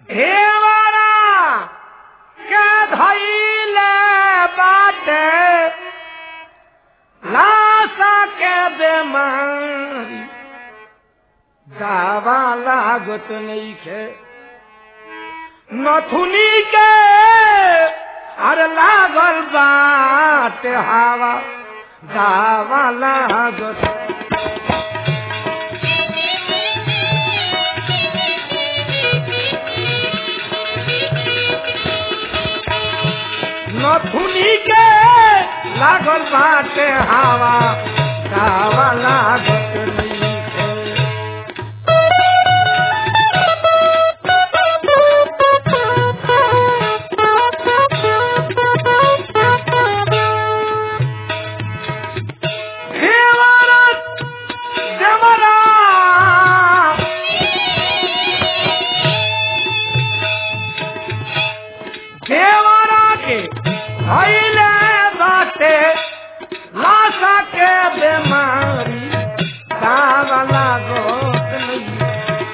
हेवरा के धैले बाटे लाशा के बेमारी दावा लागत नइखे नथुनी के अरे लागल बाटे हवा दावा लागत नथुनी के लागल बाटे हवा दावा लागत नइखे देवरत देवरा देवरा के भइले बाटे लाशा के बेमारी दावा लागत नइखे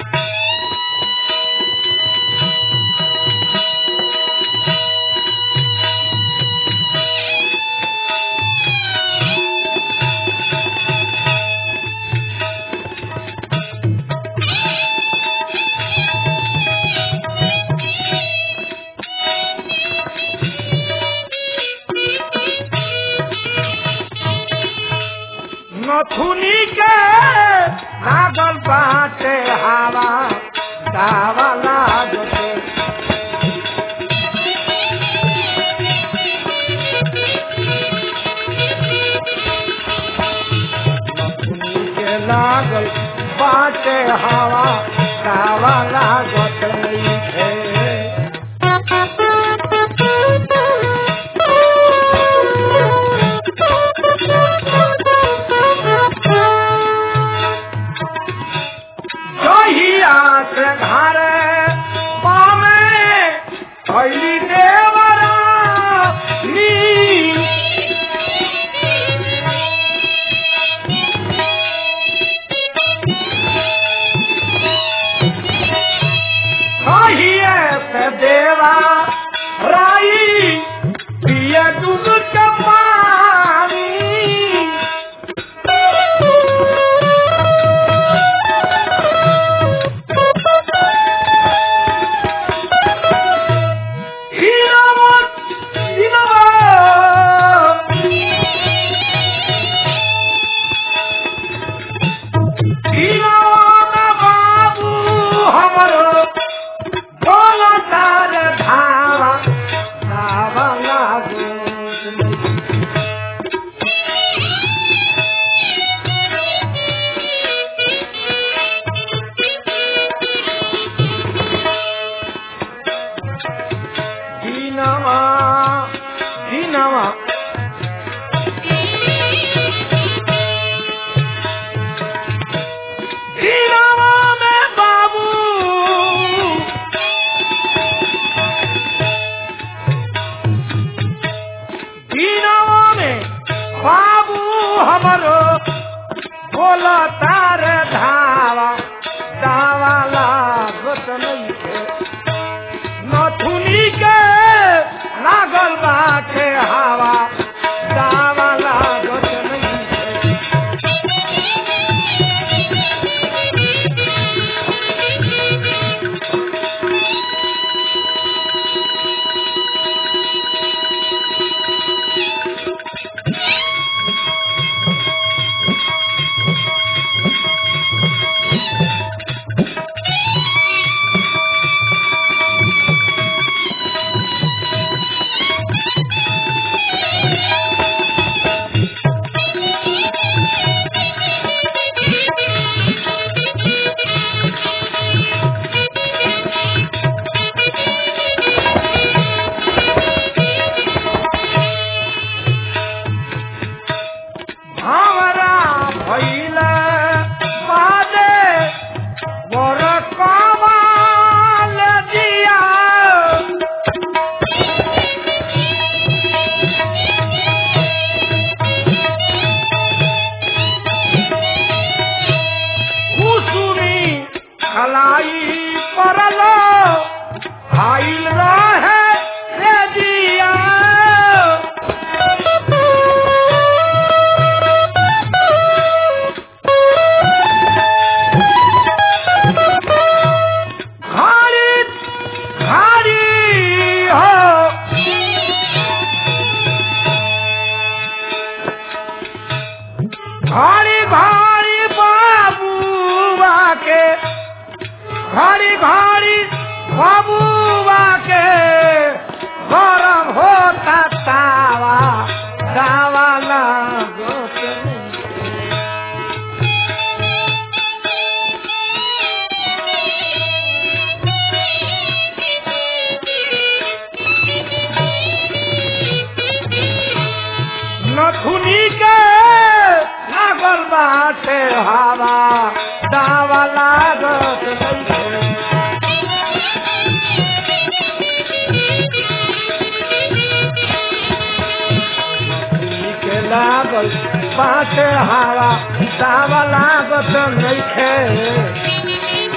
नथुनी के लागल बाटे हवा दावा लागते नथुनी के लागल बाटे हवा दावा लागत नइखे जहिया से घर पामे अली देवरा नी कहिए से देवा राई पिए दूध के पानी Dinamot! Dinamot! दीवाना बाबू हमरो बोला तार धाम हवा दावा लागत नइखे के लागल पाँच हवा दावा लागत नइखे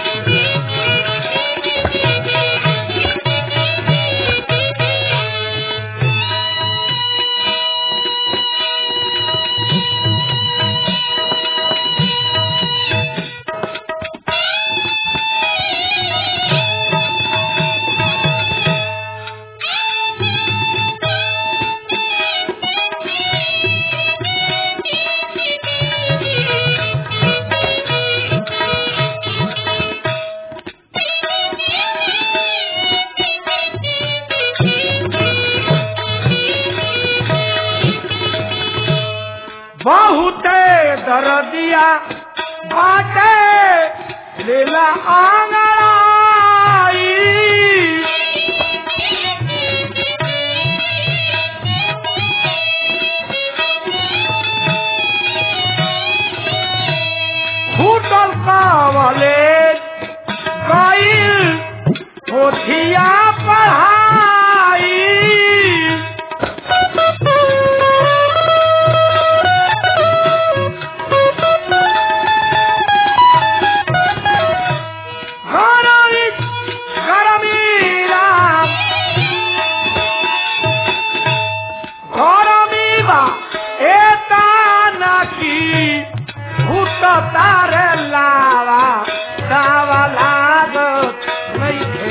बहुते दरदिया बाटे लीला आंगड़ाई फूटल कावले गईल पोथिया पढ़ाई गरमी गरमी राम गरमी बा एता नाकी भूत तारे लावा दावा लागत नइखे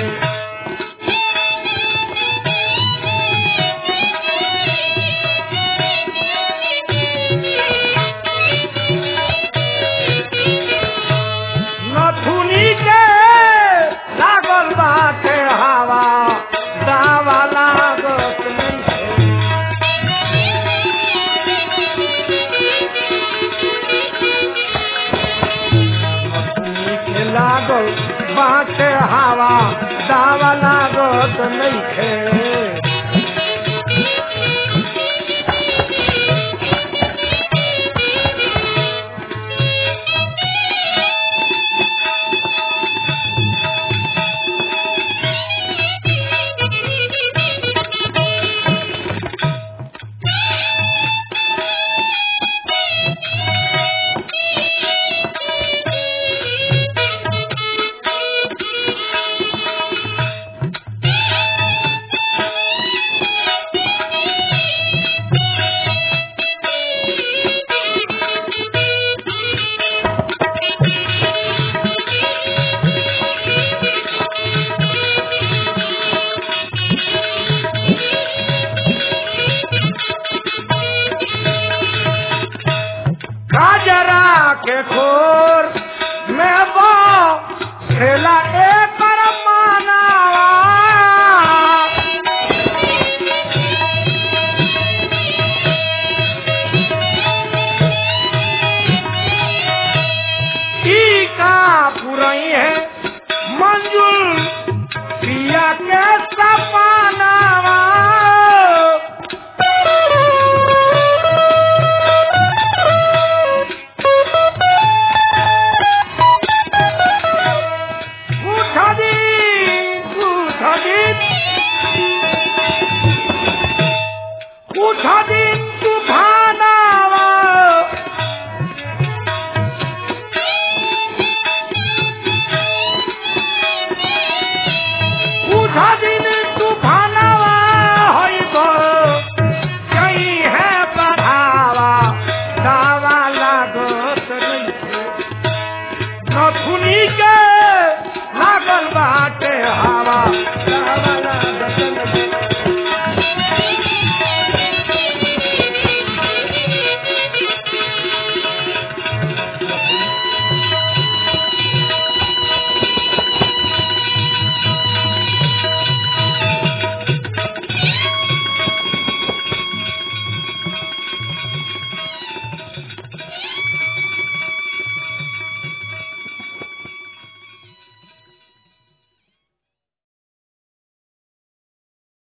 नथुनी के लागल बाटे हवा दावा लागत नइखे नथुनी के लागल बाटे हवा दावा लागत नइखे